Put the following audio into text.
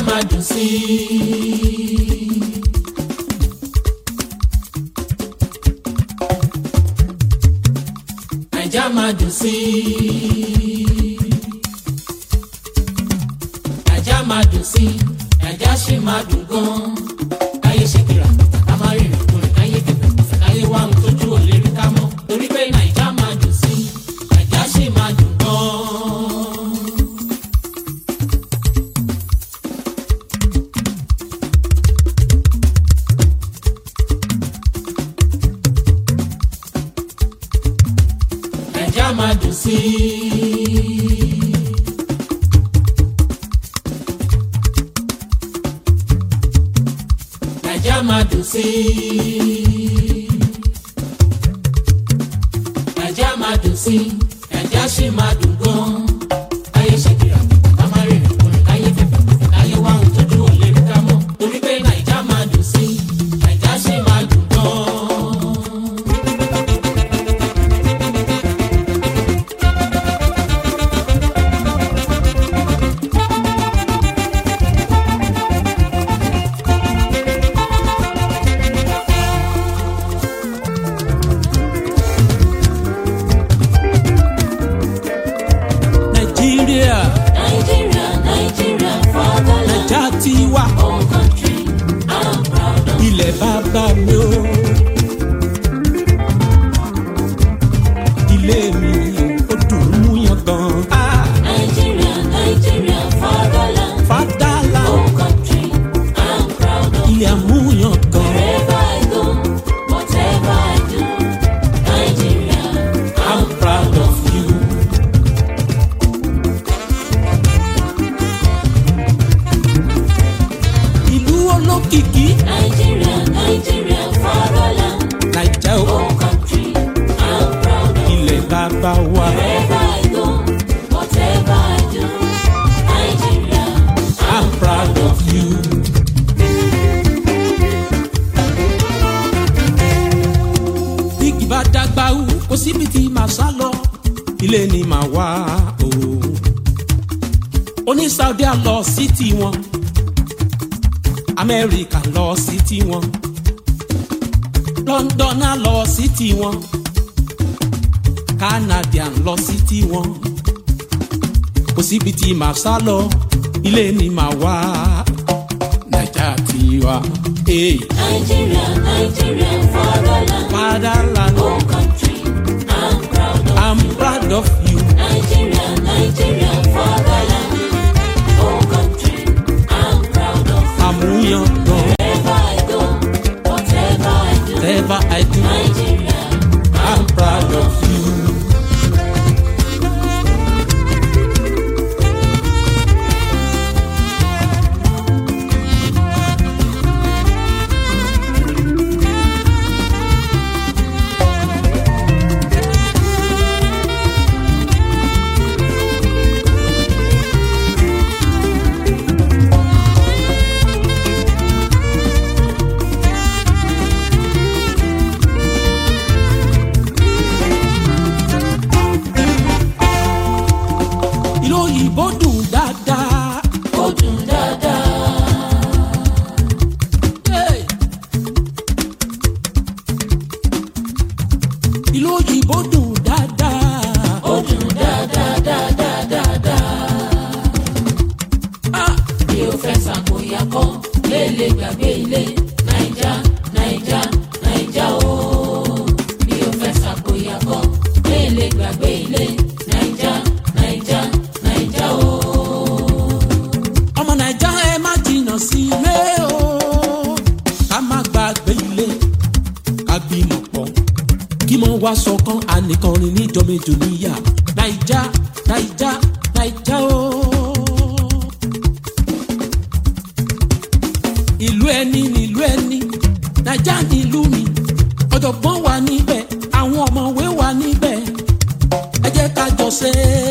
máa dùn sí i. Naija máa dùn sí i. Naija máa dùn sí i. Naija ṣì máa dùn gan-an. Káyé ṣe kìrà ká má rí ìrìnkúrìn káyé kẹfẹ́ kọfẹ́ káyé wá ohun tójú ò lè rí ká mọ́. Torí pé Naija máa dùn sí i. Naija ṣì máa dùn gan-an. Naija máa dùn sí i. Naija máa dùn sí i. Naija máa dùn sí i. Naija ṣì máa dùn gan. Káyé ṣe kìrà ká má rí ìrìnkúrìn káyé fẹ̀fẹ̀ kọ̀fẹ̀ káyé wá ohun tójú ò lè rí ká mọ́. Torí pé Naija máa dùn sí i. Naija ṣì máa dùn gan. nàìjíríà Nigeria, Nigeria, fatherland, nàìjà ti wà home country. I'm proud of ilẹ̀ bàbá mi o. ilé mi ó dùn mú yan gan. Ah, Nigeria, Nigeria, fatherland, fàdálà home country. I'm proud of ilé àmúyàn gan. wherever I go, whatever I do. Nigeria, I'm proud of you. ìlú olókìkí Nigeria, Nigeria, fatherland, nàìjà ó home country. I'm proud of ilẹ̀ bàbá wa. wherever I go, whatever I do. Nigeria, I'm proud of you. Bíkì bá dàgbà wú, kò síbi tí màá sá lọ, ilé ni màá wá o. Oní Saudi á lọ sí tiwọn, Amẹ́ríkà lọ sí tiwọn, London á lọ sí tiwọn, Canadian lọ sí tiwọn kò síbi tí màá sá lọ ilé ni màá wá nàìjà tiwa. Hey, Nigeria, Nigeria, fatherland, fatherland home country. I'm proud of i'm proud of you. Nigeria, Nigeria, fatherland, home country. I'm proud of àmúyàn gan wherever I go, whatever I do. whatever i do Nigeria, i'm proud of you. ìlú òyìnbó dùn dáadáa. ó dùn dáadáa. Hey. ìlú òyìnbó dùn dáadáa. ó dùn dáadáa, dáadáa, dáadáa. Ah. bí o fẹ́ ṣàkóyà kọ́ lélẹ̀ gbàgbé ilé naija naija naija o. bí o fẹ́ ṣàkóyà kọ́ lélẹ̀ gbàgbé ilé naija naija naija o. ọmọ naija ẹ má jìnnà sí ilé o ká má gbàgbé ilé ká bímọ pọ̀ kí mo wá sọkàn ànìkànrin níjọ méjò níyà naija naija naija o. ìlú ẹni nílùú ẹni naija nílùú mi ọ̀jọ̀gbọ́n wà níbẹ̀ àwọn ọ̀mọ̀wé wà níbẹ̀ ẹ jẹ́ ká jọ ṣe é